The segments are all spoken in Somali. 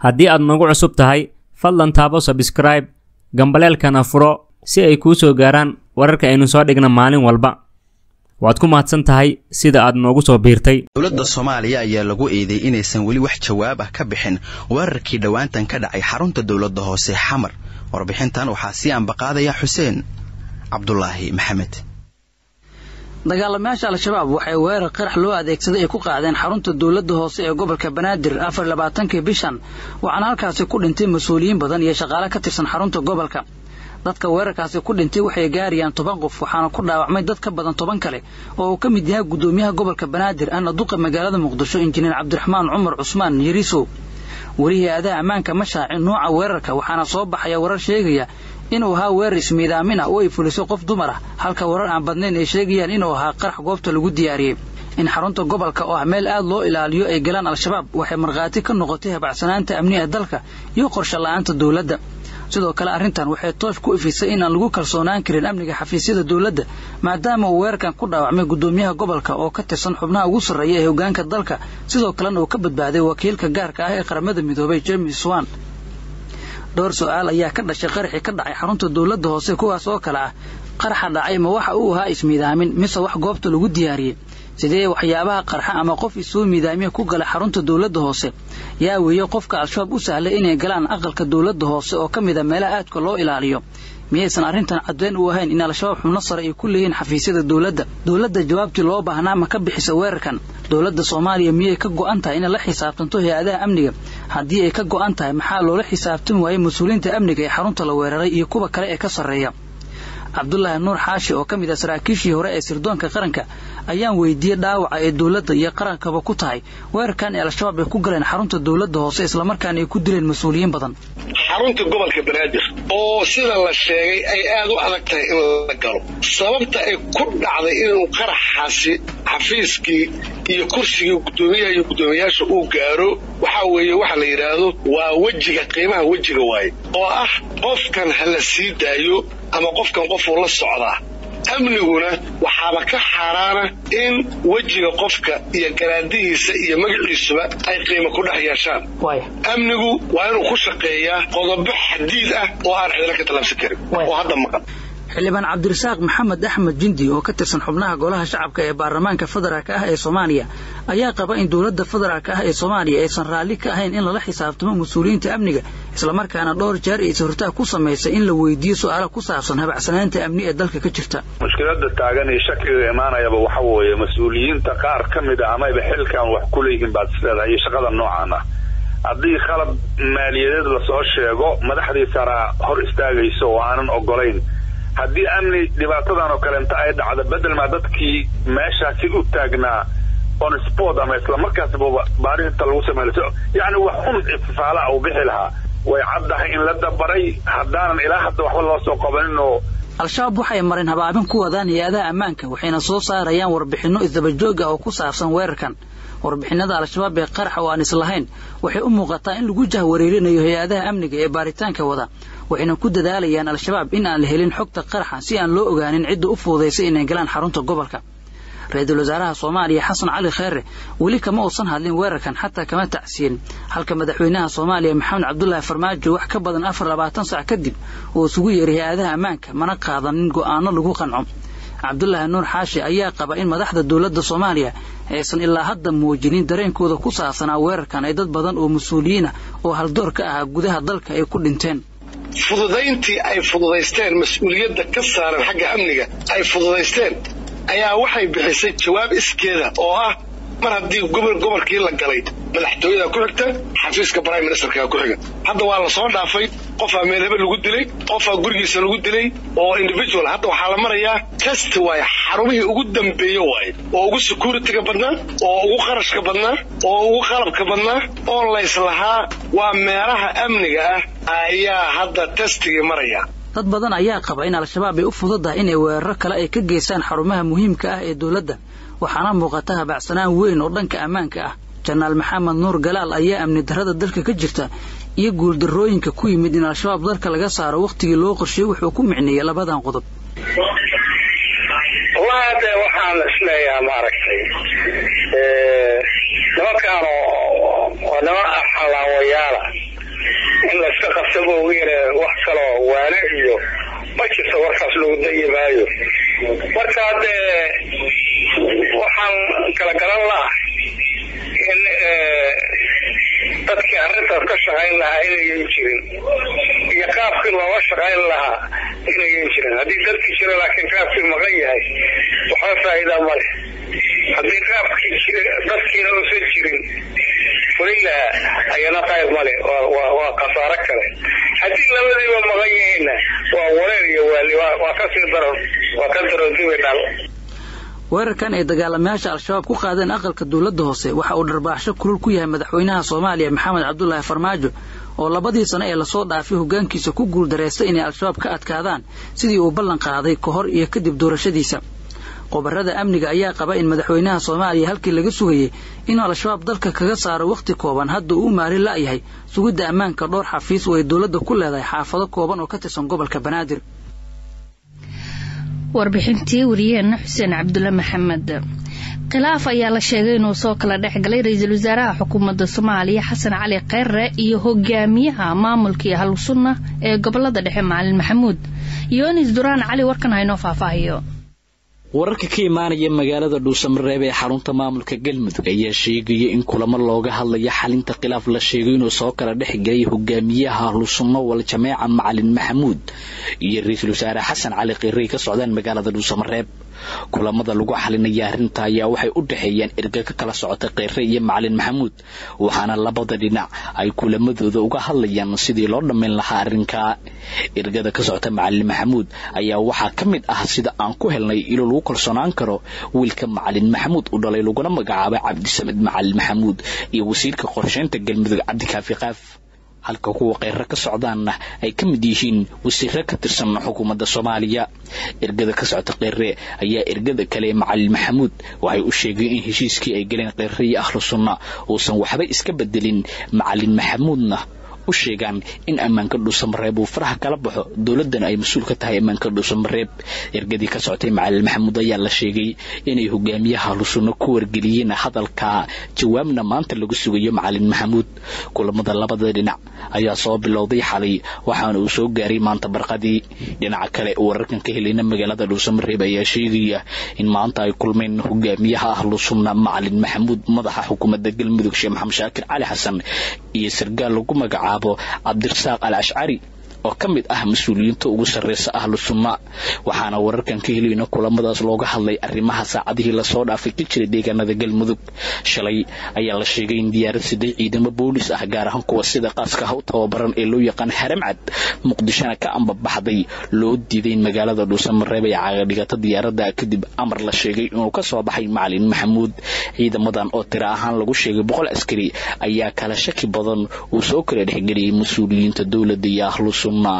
haddii aad nagu cusub tahay fadlan taabo sabskraib gambaleelkana furo si ay kuu soo gaaraan wararka aynu soo dhigna maalin walba waad ku mahadsan tahay sida aad noogu soo biirtay dowladda soomaaliya ayaa lagu eeday inaysan weli wax jawaab ah ka bixin weerarkii dhowaantan ka dhacay xarunta dowladda hoose xamar warbixintan waxaa sii ambaqaadaya xuseen cabdulaahi maxamed dagaalamayaasha al-shabaab waxay weerar qarax loo adeegsaday ay ku qaadeen xarunta dowladda hoose ee gobolka banaadir afar labaatankii bishan waxaana halkaasi ku dhintay mas-uuliyiin badan iyo shaqaale ka tirsan xarunta gobolka dadka weerarkaasi ku dhintay waxay gaarayaan toban qof waxaana ku dhaawacmay dad ka badan toban kale oo uu ka mid yahay guddoomiyaha gobolka banaadir ana duqa magaalada muqdisho injineer cabdiraxmaan cumar cusmaan yariisow welihii aadaha ammaanka ma shaacin nuuca weerarka waxaana soo baxaya warar sheegaya inuu ahaa weerar ismiidaamin ah oo ay fuliso qof dumar ah halka warar aan badnayn ay sheegayaan inuu ahaa qarax goobta lagu diyaariyey in xarunta gobolka oo ah meel aad loo ilaaliyo ay galaan al-shabaab waxay markhaati ka noqotay habacsanaanta amniga dalka iyo qorshe la-aanta dowladda sidoo kale arrintan waxay toosh ku ifisay inaan lagu kalsoonaan karin amniga xafiisyada dowladda maadaama uu weerarkan ku dhaawacmay guddoomiyaha gobolka oo ka tirsan xubnaha ugu sarreeya ee hoggaanka dalka sidoo kalena uu ka badbaaday wakiilka gaarka ah ee qaramada midoobay james swan dhowr su-aal ayaa ka dhashay qaraxii ka dhacay xarunta dowladda hoose kuwaas oo kale ah qaraxa dhacay ma waxa uu ahaa ismiidaamin mise wax goobta lagu diyaariyey sidee waxyaabaha qarxa ama qof isoo miidaamiya ku gala xarunta dowladda hoose yaa weeye qofka al-shabaab u sahlay inay galaan aqalka dowladda hoose oo ka mid a meelaha aadka loo ilaaliyo miyaysan arrintan caddeyn u ahayn in al-shabaab xubno sare ay ku leeyihiin xafiisyada dowladda dowladda jawaabtii loo baahnaa ma ka bixisa weerarkan dowladda soomaaliya miyay ka go'an tahay inay la xisaabtanto hay-adaha amniga haddii ay ka go'an tahay maxaa loola xisaabtami waayey mas-uuliyiinta amniga ee xarunta la weeraray iyo kuwa kale ee ka sarreeya cabdulaahi nuur xaashi oo ka mid ah saraakiishii hore ee sirdoonka qaranka ayaan weydiiyey dhaawaca ee dowladda iyo qarankaba ku tahay weerarkan ee al-shabaab ay ku galeen xarunta dowladda hoose islamarkaana ay ku dileen mas-uuliyiin badan xarunta gobolka banaadir oo sida la sheegay ay aad u adag tahay in la galo sababta ay ku dhacday inuu qaraxaasi xafiiskii iyo kursigii guddoomiyaha iyo guddoomiyayaasha uu gaaro waxaa weeye waxa la yidhaahdo waa wejiga qiimaha wejiga waaye oo ah qofkan ha la sii daayo ama qofkan qofuu la socdaa amniguna waxaaba ka xaaraana in wejiga qofka iyo garaadihiisa iyo magaciisuba ay qiimo ku dhex yeeshaan amnigu waa inuu ku shaqeeyaa qodobo xadiid ah oo aan cidina ka tallaabsan karin oo hadda maqan xildhibaan cabdirasaaq maxamed axmed jindi oo ka tirsan xubnaha golaha shacabka ee baarlamaanka federaalka ah ee soomaaliya ayaa qaba in dowladda federaalka ah ee soomaaliya aysan raalli ka ahayn in lala xisaabtamo mas-uuliyiinta amniga islamarkaana dhowr jeer ay is-hortaag ku samaysay in la weydiiyo su-aala ku saabsan habacsanaanta amni ee dalka ka jirta mushkilada taagan iyo shakiga imaanayaba waxa weeye mas-uuliyiinta qaar ka mid a amayba xilkan wax ku leeyihiin baad isleedahay iyo shaqada noocan ah haddii khalad maaliyadeed lasoo sheego madaxdii saraa hor istaagayso oo aanan ogolayn haddii amni dhibaatadan oo kaleenta ay dhacdo bedelmaa dadkii meeshaasi u taagnaa on sport ama islamarkaasba baarinta lagu samaynaso yacni wax un ifaala uu bixi lahaa way caddahay in la dabaray haddaanan ilaa hadda waxba loo soo qabanin oo al-shabaab waxay mareen habaabin ku wadaan hay-adaha ammaanka waxayna soo saarayaan warbixinno isdabajoog ah oo ku saabsan weerarkan warbixinada al-shabaab ee qaraxa oo aan islahayn waxay u muuqataa in lagu jahwareerinayo hay-adaha amniga ee baaritaanka wada waxayna ku dadaalayaan al-shabaab in aan la helin xogta qaraxa si aan loo ogaanin cidda u fuudaysay inay galaan xarunta gobolka ra-iisul wasaaraha soomaaliya xasan cali kheyre weli kama uusan hadlin weerarkan xataa kama tacsiyin halka madaxweynaha soomaaliya maxamed cabdulaahi farmaajo wax ka badan afar labaatan sac kadib uu isugu yeeray hay-adaha ammaanka mana qaadanin go'aano lagu qanco cabdulaahi nuur xaashi ayaa qaba in madaxda dowladda soomaaliya aysan ilaa hadda muujinin dareenkooda ku saabsanaa weerarkan ay dad badan oo mas-uuliyiin ah oo haldoor ka ahaa gudaha dalka ay ku dhinteen fududayntii ay fududaysteen mas-uuliyadda ka saaran xagga amniga ay fududaysteen ayaa waxay bixisay jawaab iskeeda oo ah mar haddii gobol gobolkii la galay madaxtooyada ku xigta xafiiska prime ministerka ku xiga hadda waa la soo dhaafay qofaa meel hebel lagu dilay qofaa gurigiisa lagu dilay oo individual hadda waxaa la marayaa test waaye xarumihii ugu dambeeye waaye oo ugu securityga badnaa oo ugu qarashka badnaa oo ugu qalabka badnaa oo layslahaa waa meelaha amniga ah ayaa hadda testigii maraya dad badan ayaa qaba in al-shabaab ay u fududahay inay weeraro kale ay ka geystaan xarumaha muhiimka ah ee dowladda waxaana muuqata habacsanaan weyn oo dhanka ammaanka ah janaal maxamed nuur galaal ayaa amni darrada dalka ka jirta iyo guuldarrooyinka ku yimid in al-shabaab dalka laga saaro wakhtigii loo qorsheeyey wuxuu ku micneeyey labadan qodob wallahi hadde waxaan isleeyaha maaragtay nimankaan waa niman xalaawayaala in layska qabsaba ugu yara wax kaloo waane iyo ma jirto warkaas lagu dayi maayo marka haddee waxaan kala garan laha in dadkii arrintaas ka shaqayn lahaa inayan jirin iyo qaabkii looga shaqayn lahaa inayan jirin haddii dalkii jira laakiin qaabkii maqan yahay waxba faa'iida ma leh haddii qaabkii jira dadkiina uusan jirin fulin lahaa ayana qayb male waa khasaaro kale haddii labadiiba maqan yihiinna waa wareer iyo waali waa kasii daran waa ka daran dibi dhal weerarkan ay dagaalamayaasha al-shabaab ku qaadeen aqalka dowladda hoose waxa uu dharbaaxsho kulul ku yahay madaxweynaha soomaaliya maxamed cabdulaahi farmaajo oo labadii sano ee lasoo dhaafay hoggaankiisa ku guuldareystay inay al-shabaab ka adkaadaan sidii uu ballan qaaday ka hor iyo kadib doorashadiisa qobarrada amniga ayaa qaba in madaxweynaha soomaaliya halkii laga sugayey inuu al-shabaab dalka kaga saaro wakhti kooban hadda uu u maarin la'yahay sugidda ammaanka dhowr xafiis oo ay dowladda ku leedahay xaafado kooban oo ka tirsan gobolka banaadir warbixintii wariyaheena xuseen cabdulle maxamed khilaaf ayaa la sheegay inuu soo kala dhex galay ra-iisul wasaaraha xukuumadda soomaaliya xasan cali kheyre iyo hogaamiyaha maamulkii ahlu sunna ee gobolada dhexe macalin maxamuud yoonis duraan cali warkan haynoo faahfaahiyo wararka ka imaanaya magaalada dhuusamareeb ee xarunta maamulka galmudug ayaa sheegaya in kulamo looga hadlaya xalinta khilaaf la sheegay inuu soo kala dhex galay hogaamiyaha ahlusunno wal jameeca macalin maxamuud iyo ra-iisul wasaare xasan cali kheyre ay ka socdaan magaalada dhuusamareeb kulamada lagu xalinaya arrinta ayaa waxay u dhexeeyaan erga ka kala socota kheyre iyo macalin maxamuud waxaana labada dhinac ay kulamadooda uga hadlayaan sidii loo dhammayn lahaa arrinka ergada ka socota macalin maxamuud ayaa waxaa ka mid ah sida aan ku helnay ilo lagu kalsoonaan karo wiilka macalin maxamuud u dhalay laguna magacaabay cabdisamed macalin maxamuud iyo wasiirka qorsheynta galmudug cabdikaafi qaaf halka kuwa kheyre ka socdaanna ay ka mid yihiin wasiiro ka tirsan xukuumadda soomaaliya ergada ka socota kheyre ayaa ergada kale ee macalin maxamuud waxay u sheegeen in heshiiskii ay galeen kheyre iyo ahlu sunna uusan waxba iska bedelin macalin maxamuudna u sheegaan in ammaanka dhuusamareeb uu faraha kala baxo dowladdan ay mas-uul ka tahay ammaanka dhuusamareeb ergadii ka socotay macalin maxamuud ayaa la sheegay inay hogaamiyaha ahlusunno ku wargeliyeen hadalka jawaabna maanta lagu sugayo macalin maxamuud kulamada labada dhinac ayaa soo bilowday xalay waxaana uu soo gaaray maanta barqadii dhinaca kale wararkan ka helayna magaalada dhuusamareeb ayaa sheegaya in maanta ay kulmeen hogaamiyaha ahlusunna macalin maxamuud madaxa xukuumadda galmudug sheekh maxamed shaakir cali xasan iyo sargaal lagu magacaabo cabdirasaaq al ashcari oo ka mid ah mas-uuliyiinta ugu sarreysa ahlu sunna waxaana wararkan ka helayna kulamadaas looga hadlay arrimaha saacadihii lasoo dhaafay ka jira deegaanada galmudug shalay ayaa la sheegay in diyaarad siday ciidamo boolis ah gaar ahaan kuwa sida qaaska ha u tababaran ee loo yaqaan haramcad muqdishona ka ambabaxday loo diiday in magaalada dhuusamareeb ay caagadhigato diyaaradda kadib amar la sheegay inuu ka soo baxay macalin maxamuud ciidamadan oo tiro ahaan lagu sheegay boqol askari ayaa kala shaki badan uu soo kala dhexgeliyay mas-uuliyiinta dowladda iyo ahlu sunna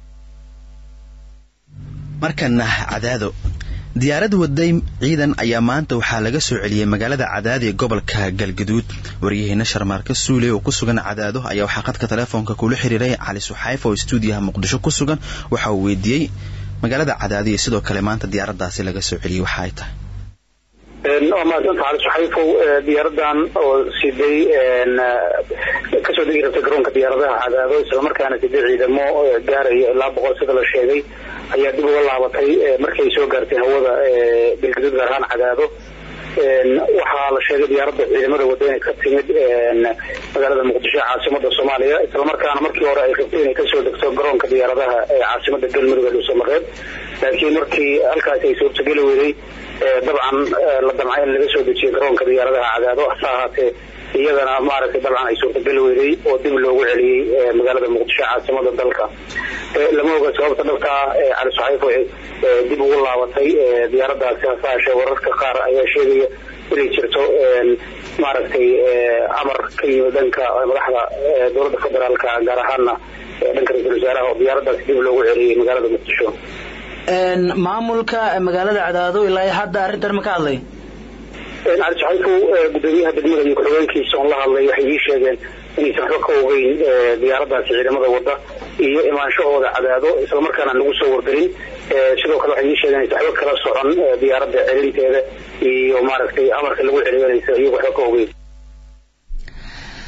markana cadaado diyaarad waday ciidan ayaa maanta waxaa laga soo celiyey magaalada cadaado ee gobolka galgaduud waryaheena sharmaarka suule oo ku sugan cadaado ayaa waxaa qadka telefoonka kula xiriiray cali suxayf oo stuudiyaha muqdisho ku sugan waxa uu weydiiyey magaalada cadaado iyo sidoo kale maanta diyaaradaasi laga soo celiyey waxa ay tahay waa mahadsanta cali suxayfow diyaaradan oo siday kasoo degi rabtay garoonka diyaaradaha cadaado islamarkaana siday ciidamo gaaraya ilaa boqol sida la sheegay ayaa dib uga laabatay markii ay soo gaartay hawada galgaduud gaar ahaan cadaado waxaa la sheegay diyaaradda ciidamada wada inay ka timid magaalada muqdisho ee caasimada soomaaliya islamarkaana markii hore ay rabtay inay kasoo degto garoonka diyaaradaha ee caasimada galmudug ee dhuusamareeb laakiin markii halkaasi ay suurtageli weyday dabcan la damcay in laga soo dejiyo garoonka diyaaradaha cadaado hase ahaatee iyadana maaragtay dabcan ay suurtageli weyday oo dib loogu celiyey magaalada muqdisho caasimada dalka lama oga sababta dhabtaa cali saxaif waxay dib ugu laabatay diyaaradaasi hase haashee wararka qaar ayaa sheegaya inay jirto maaragtay amar ka yimid dhanka madaxda dowladda federaalka gaar ahaana dhanka ra-iisul wasaaraha oo diyaaradaasi dib loogu celiyey magaalada muqdisho maamulka magaalada cadaado ilaa hadda arrintan ma ka hadlay cali saxayfow gudoomiyaha degmada iyo ku-xigeenkiisa oon la hadlay waxay ii sheegeen inaysan waxba ka ogeyn diyaaradaasi ciidamada wada iyo imaanshahooda cadaado islamarkaana lagu soo wargelin sidoo kale waxay ii sheegeen inaysan waxba kala socon diyaaradda celinteeda iyo maaragtay amarka lagu celiyo inaysan iyagu waxba ka ogeyn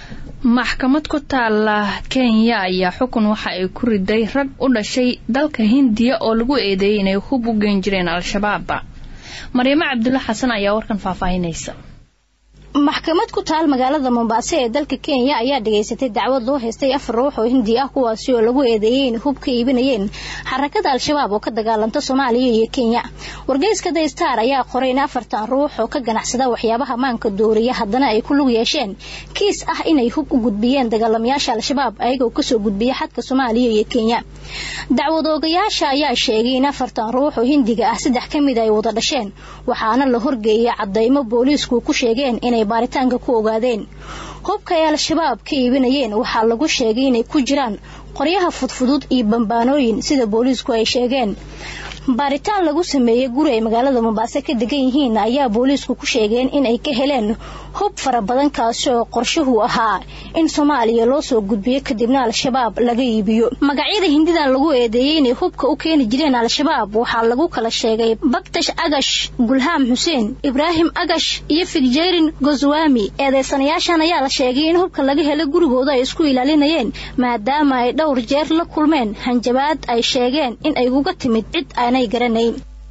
maxkamad ku taala kenya ayaa xukun waxa ay ku riday rag u dhashay dalka hindiya oo lagu eedeeyay inay hub u geen jireen al-shabaab maryamo cabdulla xasan ayaa warkan faahfaahinaysa maxkamad ku taal magaalada mombaaso ee dalka kenya ayaa dhageysatay dacwad loo haystay afar ruux oo hindi ah kuwaasi oo lagu eedeeyey in hub ka iibinayeen xarakada al-shabaab oo ka dagaalanta soomaaliya iyo kenya wargeyska the star ayaa qoray in afartan ruux oo ka ganacsada waxyaabaha maanka dooriya haddana ay ku lug yeesheen kiis ah inay hub u gudbiyeen dagaalamayaasha al-shabaab ayagoo kasoo gudbiya xadka soomaaliya iyo kenya dacwad oogayaasha ayaa sheegay in afartan ruux oo hindiga ah saddex ka mid ay wada dhasheen waxaana la horgeeyay cadaymo booliisku ku sheegeen inay baaritaanka ku ogaadeen hubka ay al-shabaab ka iibinayeen waxaa lagu sheegay inay ku jiraan qoryaha fudfudud iyo bambaanooyin sida booliisku ay sheegeen baaritaan lagu sameeyey guri ay magaalada mombaaso ka degan yihiin ayaa booliisku ku sheegeen inay ka heleen hub fara badan kaasi oo qorshuhu ahaa in soomaaliya loo soo gudbiyo kadibna al-shabaab laga iibiyo magacyada hindidan lagu eedeeyey inay hubka u keeni jireen al-shabaab waxaa lagu kala sheegay baktash agash gulhaam xuseen ibraahim agash iyo fikjerin goswami eedeysanayaashan ayaa la sheegay in hubka laga helay gurigooda ay isku ilaalinayeen maadaama ay dhowr jeer la kulmeen hanjabaad ay sheegeen in ay uga timid cid aanay garanayn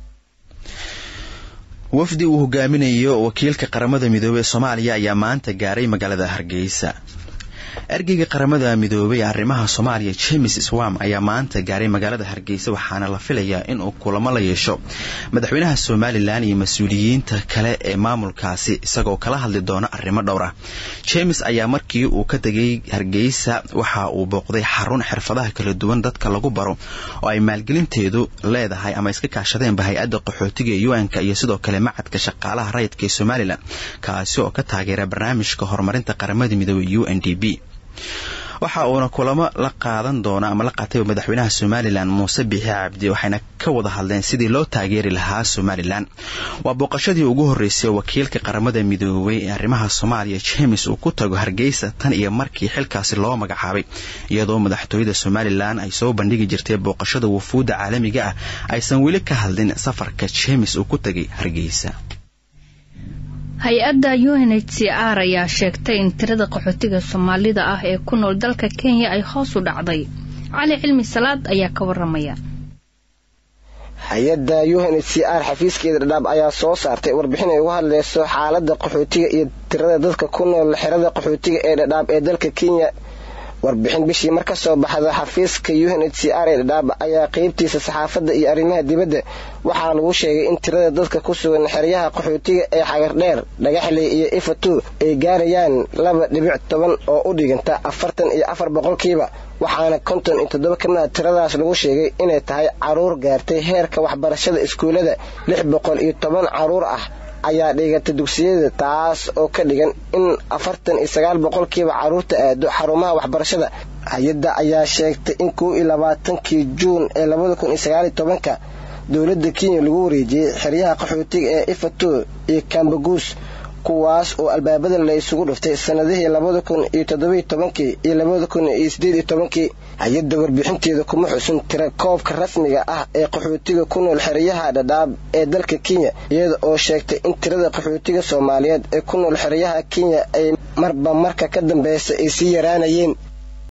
wafdi uu hogaaminayo wakiilka qaramada midoobey ee soomaaliya ayaa maanta gaaray magaalada hargeysa ergeyga qaramada midoobey ee arrimaha soomaaliya james swam ayaa maanta gaaray magaalada hargeysa waxaana la filayaa inuu kulamo la yeesho madaxweynaha somalilan iyo mas-uuliyiinta kale ee maamulkaasi isagoo kala hadli doona arrimo dhowr ah james ayaa markii uu ka tegay hargeysa waxa uu booqday xarun xirfadaha kala duwan dadka lagu baro oo ay maalgelinteedu leedahay ama iska kaashadeenba hay-adda qaxootiga ee un-ka iyo sidoo kale macadka shaqaalaha rayidka ee somalilan kaasi oo ka taageera barnaamijka horumarinta qaramada midoobey u n d b waxa uuna kulamo la qaadan doona ama la qaatay madaxweynaha somalilan muuse biixi cabdi waxayna ka wada hadleen sidii loo taageeri lahaa somalilan waa booqashadii ugu horreysay wakiilka qaramada midoobey ee arrimaha soomaaliya james uu ku tago hargeysa tan iyo markii xilkaasi loo magacaabay iyadoo madaxtooyada somalilan ay soo bandhigi jirtay booqashada wufuudda caalamiga ah aysan weli ka hadlin safarka james uu ku tegay hargeysa hay-adda u n h c r ayaa sheegtay in tirada qaxootiga soomaalida ah ee ku nool dalka kenya ay hoos u dhacday cali cilmi salaad ayaa ka waramaya hay-adda u n h c r xafiiskeeda dhadhaab ayaa soo saartay warbixin ay uga hadleyso xaalada qaxootiga iyo tirada dadka ku nool xerada qaxootiga ee dhadhaab ee dalka kenya warbixin bishii mar ka soo baxda xafiiska u n h c r ee dhadhaab ayaa qeybtiisa saxaafadda iyo arrimaha dibadda waxaa lagu sheegay in tirada dadka ku sugan xeryaha qaxootiga ee xagardheer dhagaxley iyo ifatu ay gaarayaan laba dhibic toban oo u dhiganta afartan iyo afar boqolkiiba waxaana konton iyo toddoba ka mida tiradaas lagu sheegay inay tahay caruur gaartay heerka waxbarashada iskuullada lix boqol iyo toban caruur ah ayaa dhigata dugsiyada taas oo ka dhigan in afartan iyo sagaal boqolkiiba caruurta aado xarumaha waxbarashada hay-adda ayaa sheegtay in kow iyo labaatankii juun ee labada kun iyo sagaal iyo tobanka dowladda kenya lagu wareejiyey xeryaha qaxootiga ee ifato iyo kambaguus kuwaas oo albaabada la isugu dhuftay sanadihii labada kun iyo toddobiyo tobankii iyo labada kun iyo sideed iyo tobankii hay-adda warbixinteeda kuma xusin tira koobka rasmiga ah ee qaxootiga ku nool xeryaha dhadhaab ee dalka kenya iyada oo sheegtay in tirada qaxootiga soomaaliyeed ee ku nool xeryaha kenya ay marba marka ka dambeysa ay sii yaraanayeen